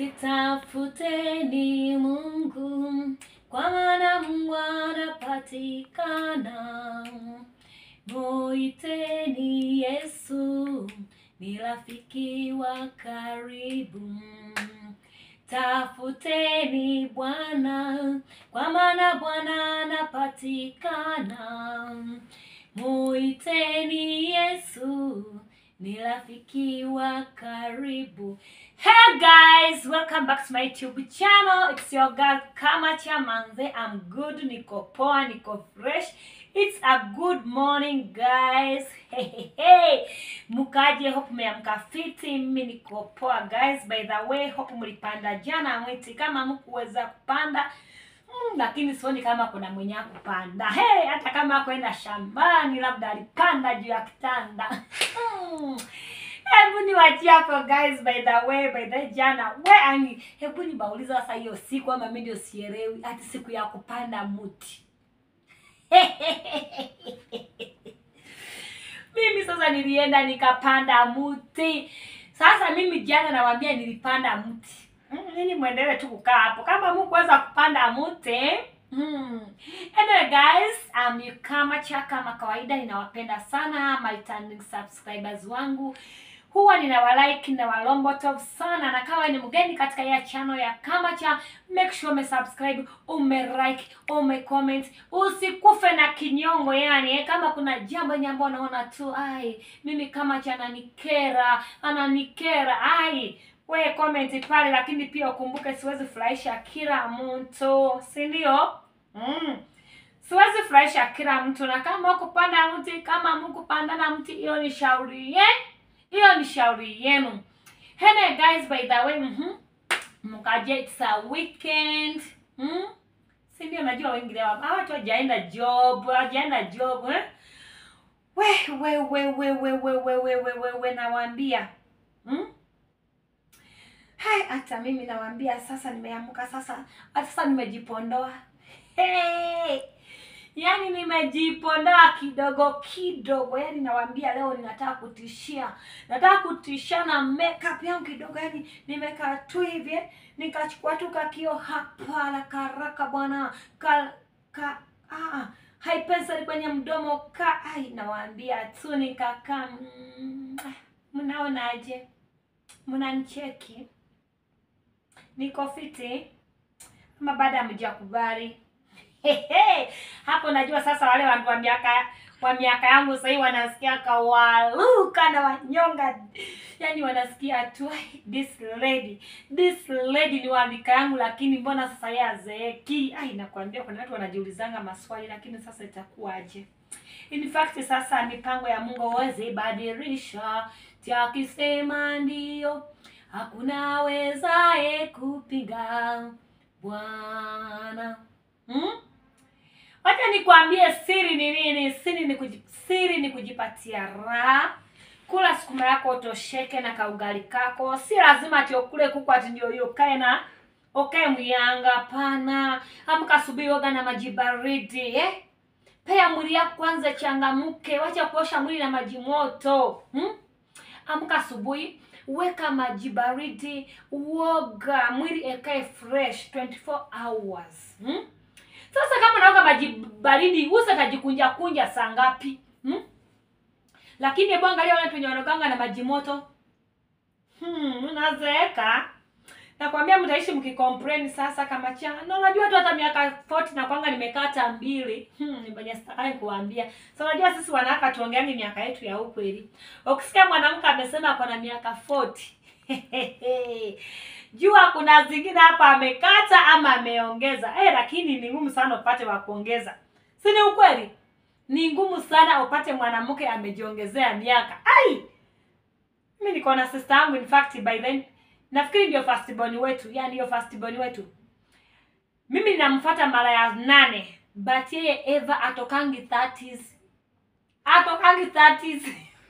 Sitafuteni Mungu, kwa maana Mungu anapatikana. Muiteni Yesu, ni rafiki wa karibu. Tafuteni Bwana, kwa maana Bwana anapatikana. Muiteni Yesu, ni rafiki wa karibu. Hey guys, welcome back to my YouTube channel. It's your girl Kamacha Manze. I'm good, niko poa, niko fresh. It's a good morning guys. Hey, hey, hey. Mukaje, hope mmeamka fiti. Mimi niko poa guys. By the way, hope mlipanda jana mwiti. Kama mkuweza kupanda Mm, lakini sioni kama kuna mwenye kupanda. Hey, hata kama kwenda shambani labda alipanda juu ya kitanda. Mm. Hebu niwachie hapo guys, by the way, by the way, jana we ani, hebu nibauliza sasa hiyo siku ama mimi ndio sielewi, ati siku ya kupanda mti mimi sasa nilienda nikapanda mti. Sasa mimi jana nawaambia nilipanda mti. Mm, Nini muendelee tu kukaa hapo kama mkuweza kupanda mti. Hmm. Anyway guys, um, you Kamacha kama kawaida ninawapenda sana my returning subscribers wangu. Huwa ninawalike na walombotov sana na kama ni mgeni katika ya channel ya Kamacha, make sure ume subscribe, ume like, ume comment. Usikufe na kinyongo yani, eh, kama kuna jambo yenye ambao naona tu ai, mimi Kamacha ananikera, ananikera ai we comment pale, lakini pia ukumbuke siwezi furahisha kila mtu, si ndio? Mm. Siwezi furahisha kila mtu, na kama kupanda mti, kama mkupanda na mti, hiyo ni shauri ye, hiyo ni shauri yenu. Hene guys, by the way, mhm, mkaje, it's a weekend mm? si ndio? Najua wengi leo hawa watu hawajaenda job, hawajaenda job eh? We we we we we we we we we we we nawaambia mm? Hai, hata mimi nawaambia sasa, nimeamka sasa, hata sasa nimejipondoa. Hey! Yaani nimejipondoa kidogo kidogo, yaani nawaambia leo ninataka kutishia, nataka kutishia na makeup yangu kidogo, yaani nimekaa tu hivi nikachukua tu kakio hapa haraka haraka bwana ka, ka ah, hai pencil kwenye mdomo ka ai, nawaambia tu nikakaa. Mm, mnaonaje? Mnanicheki? niko fiti ama baada ya mjakubali hapo najua sasa wale watu wa miaka wa miaka yangu sahii wanasikia kawaluka na wanyonga yani wanasikia tu "Ai, this lady this lady ni walika yangu lakini mbona sasa yeye azeeki ai nakwambia kuna watu wanajiulizanga maswali lakini sasa itakuwaje in fact sasa mipango ya mungu huwezi badilisha takisema ndio hakuna awezaye kupinga Bwana. Hmm? Wacha nikwambie siri ni nini? Siri ni kuji, siri ni kujipatia raha. Kula sukuma yako utosheke na kaugali kako. Si lazima ati ukule kuku ati ndio hiyo kae na ukae mwianga. Hapana, amka asubuhi, oga na maji baridi eh? Pea mwili yako kwanza changamke, wacha kuosha mwili na maji moto hmm? Amka asubuhi, weka maji baridi, uoga, mwili ekae fresh 24 hours hmm? Sasa kama unaoga maji baridi, usa tajikunja kunja saa ngapi hmm? Lakini hebu angalia wale wenye wanaoganga na maji moto hmm, unazeeka. Nakwambia mtaishi mkicomplain sasa kama cha. Na unajua tu hata miaka 40 na kwanga nimekata mbili. Hmm, nimenya stakani kuambia. So unajua sisi wanawake tuongeani miaka yetu ya ukweli. Ukisikia mwanamke amesema ako na miaka 40. Jua kuna zingine hapa amekata ama ameongeza. Eh, lakini ni ngumu sana upate wa kuongeza. Si ni ukweli? Ni ngumu sana upate mwanamke amejiongezea miaka. Ai! Mimi niko na sister yangu in fact by then nafikiri ndio firstborn wetu, yani ndio firstborn wetu. Mimi ninamfuata mara ya nane, but yeye ever atokangi 30s. Atokangi 30s.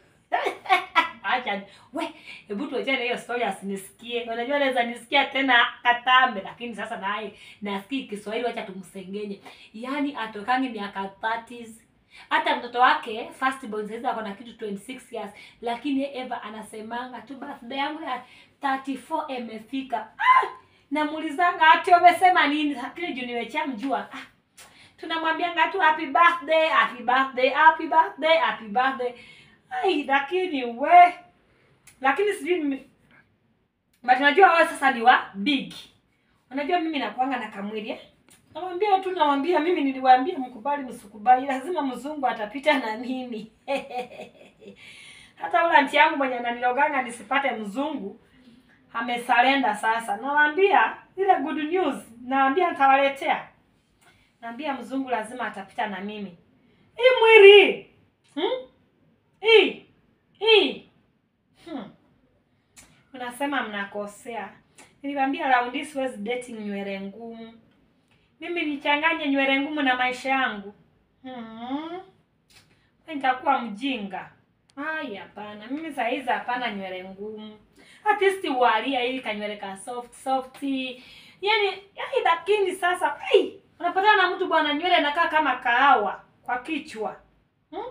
Acha we, hebu tuachane hiyo story asinisikie. Unajua anaweza nisikia tena katambe, lakini sasa naye nasikia Kiswahili, wacha tumsengenye. Yaani atokangi miaka 30s. Hata mtoto wake first born sasa ako na kitu 26 years, lakini yeye Eva anasemanga tu birthday yangu ya 34 imefika. Ah! namuulizanga ati umesema nini lakini juu nimechamjua ah, tunamwambianga tu happy birthday happy birthday happy birthday happy birthday ai lakini we lakini sijui nime- but unajua wao sasa ni wa big unajua mimi nakuanga na kamwili eh? namwambia tu nawambia mimi niliwaambia mkubali msikubali lazima mzungu atapita na mimi hata ule anti yangu mwenye ananiloganga nisipate mzungu amesalenda sasa nawaambia ile good news nawaambia nitawaletea naambia mzungu lazima atapita na mimi hii mwili hmm? hii hii hmm. unasema mnakosea niliwaambia raundi hii siwezi dating nywele ngumu mimi nichanganye nywele ngumu na maisha yangu hmm. nitakuwa mjinga ai hapana mimi saa hizi hapana nywele ngumu at least walia ili kanywele ka soft soft yani yani lakini sasa ai unapatana na mtu bwana nywele inakaa kama kahawa kwa kichwa hmm?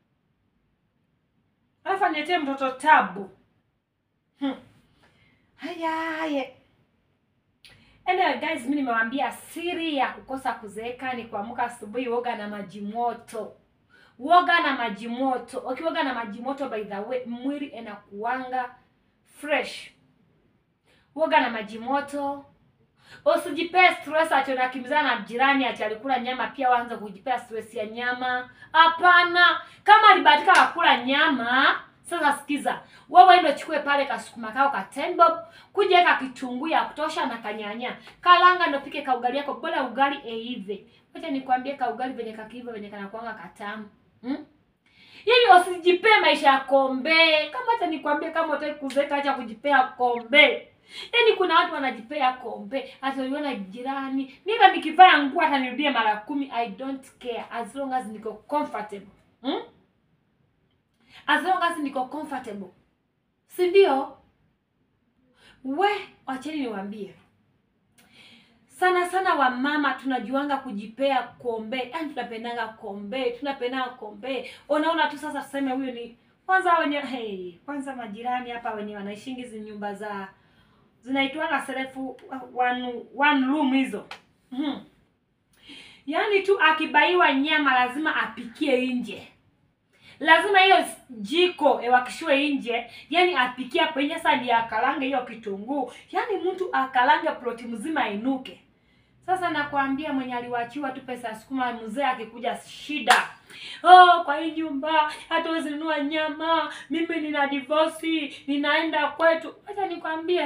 alafu aniletee mtoto tabu hmm. haya haya Anyway guys, mimi nimewaambia siri ya kukosa kuzeeka ni kuamka asubuhi, woga na maji moto. Woga na maji moto. Ukioga na maji moto, by the way, mwili inakuanga fresh. Woga na maji moto. Usijipee stress ati unakimbizana na jirani ati alikula nyama, pia waanze kujipea stress ya nyama. Hapana, kama alibahatika akula nyama, sasa sikiza, wewe ndio chukue pale kasukuma kao ka ten bob, kuja weka kitunguu ya kutosha na kanyanya, kalanga ndio pike kaugali yako, bora ugali eive. Wacha nikwambie kaugali venye kakiiva venye kanakuanga katamu hmm? Yaani usijipee maisha ya kombe. Kama hata nikwambie kama utaki kuzeeka acha kujipea kombe. Yaani kuna watu wanajipea kombe. Hata uliona jirani. Mimi hata nikivaa nguo hata nirudie mara kumi I don't care as long as niko comfortable. Hmm? As long as niko comfortable. Si ndio? We, wacheni niwaambie. Sana sana wamama tunajuanga kujipea kombe, yaani tunapendanga kombe, tunapendanga kombe. Unaona tu sasa, tuseme huyu ni kwanza wenye hey, kwanza majirani hapa wenye wanaishingi hizi nyumba za zinaitwanga serefu one, one room hizo hmm. Yaani tu akibaiwa nyama lazima apikie nje, lazima hiyo jiko ewakishiwe nje, yani apikie hapo nje. Sasa ndiye akalange hiyo kitunguu, yani mtu akalange ploti mzima inuke. Sasa nakwambia mwenye aliwachiwa tu pesa ya sukuma, mzee akikuja shida. Oh, kwa hii nyumba hata huwezi nunua nyama, mimi nina divorce, ninaenda kwetu. Acha nikwambie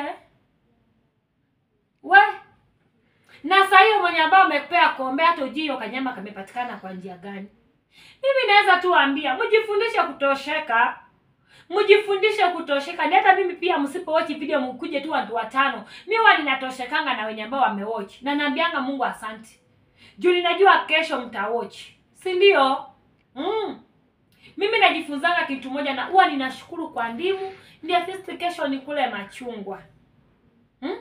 we na saa hiyo mwenye ambao amepea kombe, hata ujui hiyo kanyama kamepatikana kwa njia gani. Mimi naweza tu waambia mjifundishe kutosheka, mjifundishe kutosheka. Ni hata mimi pia, msipo watch video mkuje tu watu watano, mimi huwa ninatoshekanga na wenye ambao wamewatch, na naambianga Mungu asante juu ninajua kesho mtawatch, si ndio? Mm. Mimi najifunzanga kitu moja na huwa ninashukuru kwa ndimu, ndio at least kesho nikule machungwa. Hmm?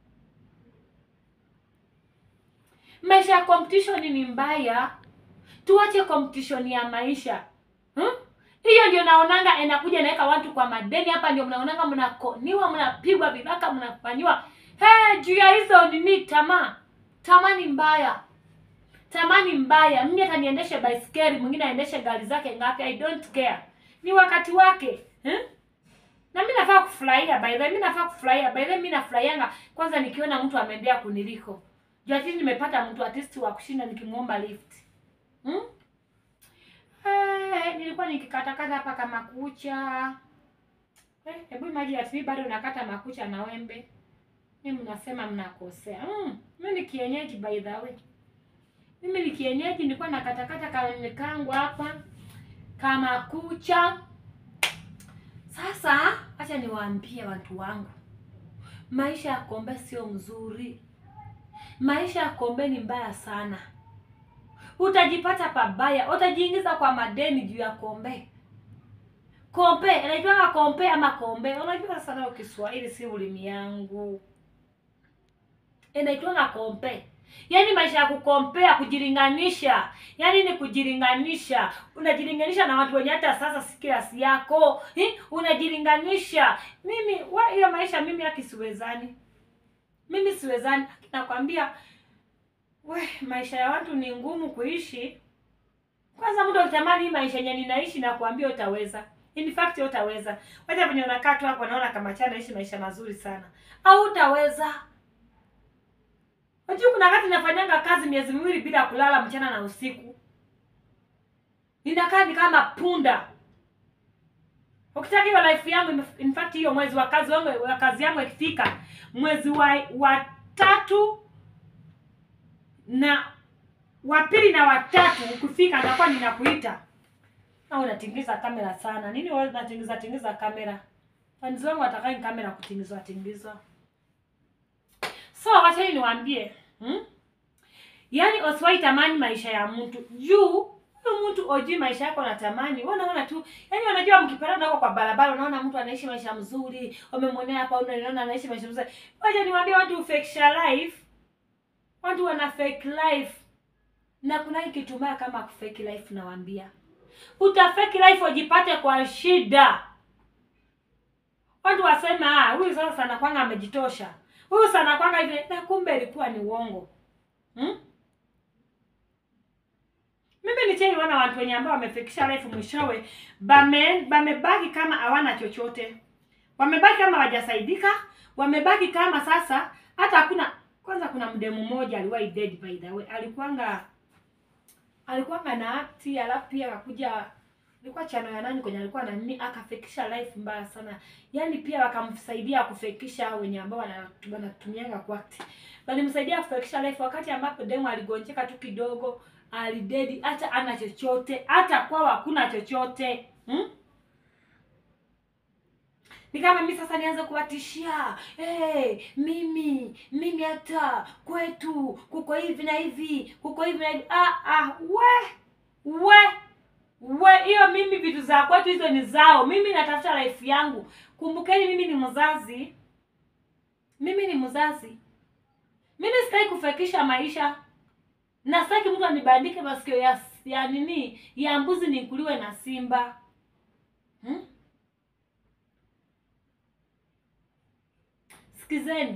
Maisha ya competition ni mbaya, tuache competition ya maisha hmm? Hiyo ndio naonanga inakuja inaweka watu kwa madeni. Hapa ndio mnaonanga mnakoniwa, mnapigwa vibaka, mnafanyiwa hey, juu ya hizo nini, tamaa. Tamaa ni mbaya, tamaa ni mbaya. Mimi hata niendeshe baiskeli, mwingine aendeshe gari zake ngapi, I don't care, ni wakati wake hmm? na mimi nafaa kufurahia by the way, mimi nafaa kufurahia by the way, mimi nafurahianga kwanza nikiona mtu ameendea kuniliko juu ati nimepata mtu artist wa kushinda nikimuomba lift hmm? Eh, nilikuwa nikikatakata hapa kama kucha eh, hebu imagine ati mimi bado nakata makucha na wembe. Mimi mnasema mnakosea. Mm, mimi ni kienyeji by the way. Mimi ni kienyeji nilikuwa nakatakata kawembe kangu hapa kama kucha. Sasa acha niwaambie watu wangu, maisha ya kombe sio mzuri. Maisha ya kombe ni mbaya sana, utajipata pabaya, utajiingiza kwa madeni juu ya kombe. Kombe inaitwa kombe ama kombe, unajua sana Kiswahili si ulimi yangu, inaitwa kombe. Yaani maisha ya kukompea, kujilinganisha, yaani ni kujilinganisha. Unajilinganisha na watu wenye hata sasa si kiasi yako hi? Unajilinganisha. Mimi wa hiyo maisha mimi haki siwezani, mimi siwezani. Nakwambia we, maisha ya watu ni ngumu kuishi. Kwanza mtu akitamani hii maisha yenye ninaishi na kuambia utaweza. In fact utaweza. Wacha venye unakaa tu hapo naona kama chana naishi maisha mazuri sana. Au utaweza. Unajua kuna wakati nafanyanga kazi miezi miwili bila kulala mchana na usiku. Ninakaa ni kama punda. Ukitaka hiyo life yangu in fact hiyo mwezi wa kazi wangu wa kazi yangu ikifika mwezi wa, wa tatu na wa pili na watatu ukifika nitakuwa ninakuita. Au unatingiza kamera sana. Nini wewe unatingiza tingiza kamera? Fans wangu watakai kamera kutingizwa tingizwa. So wacha niwaambie, hmm? Yaani usiwahi tamani maisha ya mtu. Juu huyu mtu ojui maisha yako natamani. Wewe unaona tu, yaani unajua mkipatana huko kwa barabara unaona mtu anaishi maisha mzuri, umemwonea hapa unaona anaishi maisha mzuri. Wacha niwaambie watu fake life. Watu wana fake life. Na kuna hii kitu mbaya kama fake life nawaambia. Uta fake life ujipate kwa shida. Watu wasema ah, huyu sasa sana kwanga amejitosha. Huyu sana kwanga hivi na kumbe ilikuwa ni uongo. Hmm? Mimi nichaiona watu wenye ambao wamefikisha life mwishowe bame bamebaki kama hawana chochote. Wamebaki kama hawajasaidika, wamebaki kama sasa hata hakuna kwanza kuna mdemu mmoja aliwahi dead by the way. Alikuwanga alikuwanga na akti alafu pia akakuja ilikuwa chano ya nani kwenye alikuwa na nini akafikisha life mbaya sana. Yaani pia wakamsaidia kufikisha wenye ambao wanatu- wanatumianga kwa act. Walimsaidia kufikisha life wakati ambapo demu aligonjeka tu kidogo, alidedi hata ana chochote, hata kwao hakuna chochote. Hmm? Ni kama mimi sasa nianze kuwatishia, hey, mimi mimi hata kwetu kuko hivi na hivi, kuko hivi na hivi. Ah, ah, we we we, hiyo mimi vitu za kwetu hizo ni zao. Mimi natafuta life yangu. Kumbukeni, mimi ni mzazi, mimi ni mzazi. Mimi sitaki kufekisha maisha na sitaki mtu anibandike masikio ya, ya nini ya mbuzi nikuliwe na simba hmm? Sikizeni,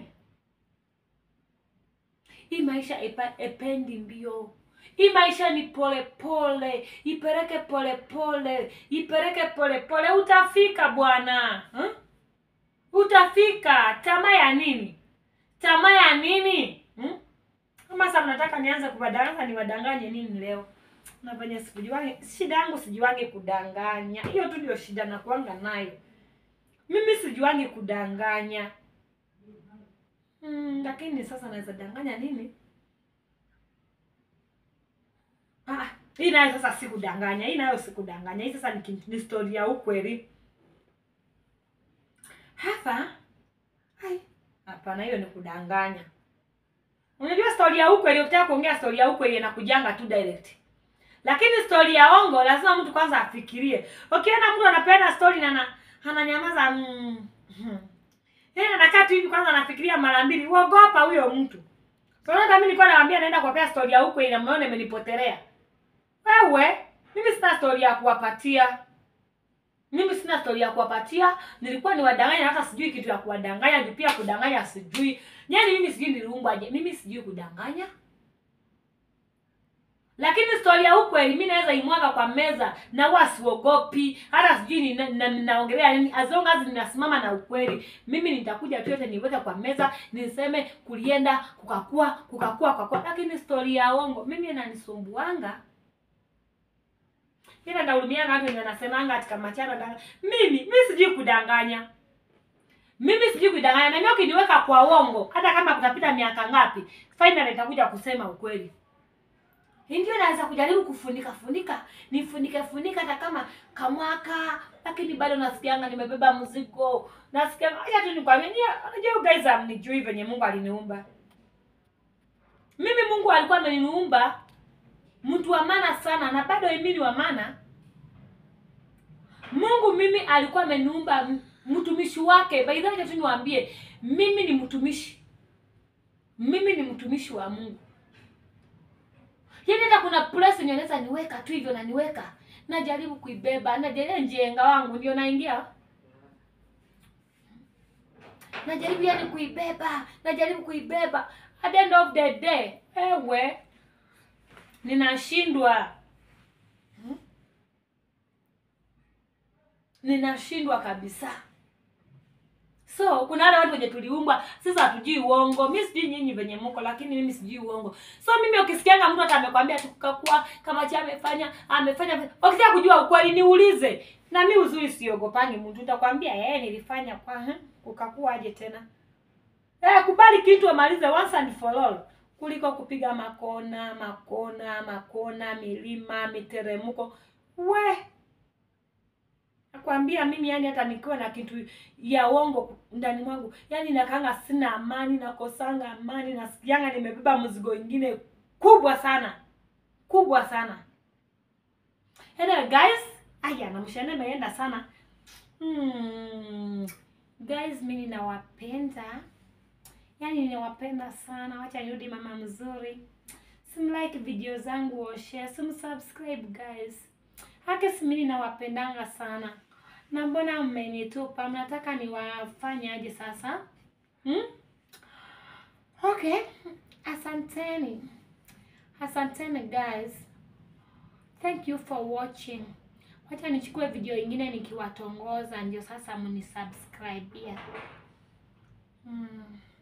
hii maisha epa, ependi mbio. Hii maisha ni pole pole, ipeleke pole pole, ipeleke pole pole, utafika bwana hmm? Utafika. Tamaa ya nini? Tamaa ya nini hmm? Kama sasa mnataka nianze kuwadanganya, niwadanganye nini leo? Nafanya sikujiwange, shida yangu sijiwange kudanganya. Hiyo tu ndio shida nakuanga nayo mimi, sijiwange kudanganya mm, lakini sasa naweza danganya nini? Ah, hii nayo sasa sikudanganya, hii nayo sikudanganya. Hii sasa ni, ni story ya ukweli hapa. Hai, hapana, hiyo ni kudanganya. Unajua story ya ukweli, ukitaka kuongea story ya ukweli inakujanga tu direct, lakini story ya ongo lazima mtu kwanza afikirie. Ukiona mtu anapenda story na ana- ananyamaza mm, mm. Yeye anakaa tu hivi kwanza anafikiria mara mbili, uogopa huyo mtu. So hata mimi nilikuwa nawaambia naenda kuwapea story ya ukweli na mmeona imenipotelea. Wewe, mimi sina story ya kuwapatia. Mimi sina story ya kuwapatia. Nilikuwa niwadanganya hata sijui kitu ya kuwadanganya, ni pia kudanganya sijui. Yaani mimi sijui niliumbwaje. Mimi sijui kudanganya. Lakini story ya ukweli mimi naweza imwaga kwa meza na huwa siogopi. Hata sijui ni na- na- ninaongelea nini. As long as ninasimama na ukweli. Mimi nitakuja tu yote niweke kwa meza, niseme kulienda, kukakua, kukakua, kukakua. Lakini story ya uongo mimi inanisumbuanga. Ila naulimianga watu wenye wanasemanga ati kama chana danga. Mimi mimi sijui kudanganya. Mimi sijui kudanganya. Na mimi ukiniweka kwa uongo, hata kama kutapita miaka ngapi, finally nitakuja kusema ukweli. Hii ndio naweza kujaribu kufunika funika, nifunike funika hata kama kamwaka, lakini bado nasikianga nimebeba mzigo. Nasikia acha tu nikwambie, nyie unajua you guys hamnijui venye Mungu aliniumba. Mimi Mungu alikuwa ameniumba mtu wa maana sana na bado mimi ni wa maana. Mungu mimi alikuwa ameniumba m- mtumishi wake. By the way, tu niwaambie, mimi ni mtumishi. Mimi ni mtumishi wa Mungu. Yaani hata kuna place yenye naweza niweka tu hivyo na niweka. Najaribu kuibeba, najaribu njenga wangu ndio naingia. najaribu yani kuibeba najaribu kuibeba at the end of the day ewe ninashindwa Hmm? ninashindwa kabisa so kuna wale watu wenye tuliumbwa sasa hatujui uongo mi sijui nyinyi venye mko lakini mimi sijui uongo so mimi ukisikianga mtu hata amekwambia tukakuwa kama cha amefanya amefanya ukitaka kujua ukweli niulize na mi uzuri siogopangi mtu utakwambia eh nilifanya kwa eh, kukakuwaje tena eh kubali kitu amalize once and for all kuliko kupiga makona makona makona milima miteremko we nakwambia mimi yani hata nikiwa na kitu ya uongo ndani mwangu yani nakanga sina amani nakosanga amani nasikianga nimebeba mzigo ingine kubwa sana kubwa sana anyway guys aya na mshane imeenda sana hmm. guys mi ninawapenda yani ninawapenda sana wacha nirudi mama mzuri simlike video zangu oshe simsubscribe guys hake simini nawapendanga sana na mbona mmenitupa mnataka niwafanye aje sasa hmm? okay asanteni asanteni guys thank you for watching wacha nichukue video ingine nikiwatongoza ndio sasa mnisubscribe yeah. hmm.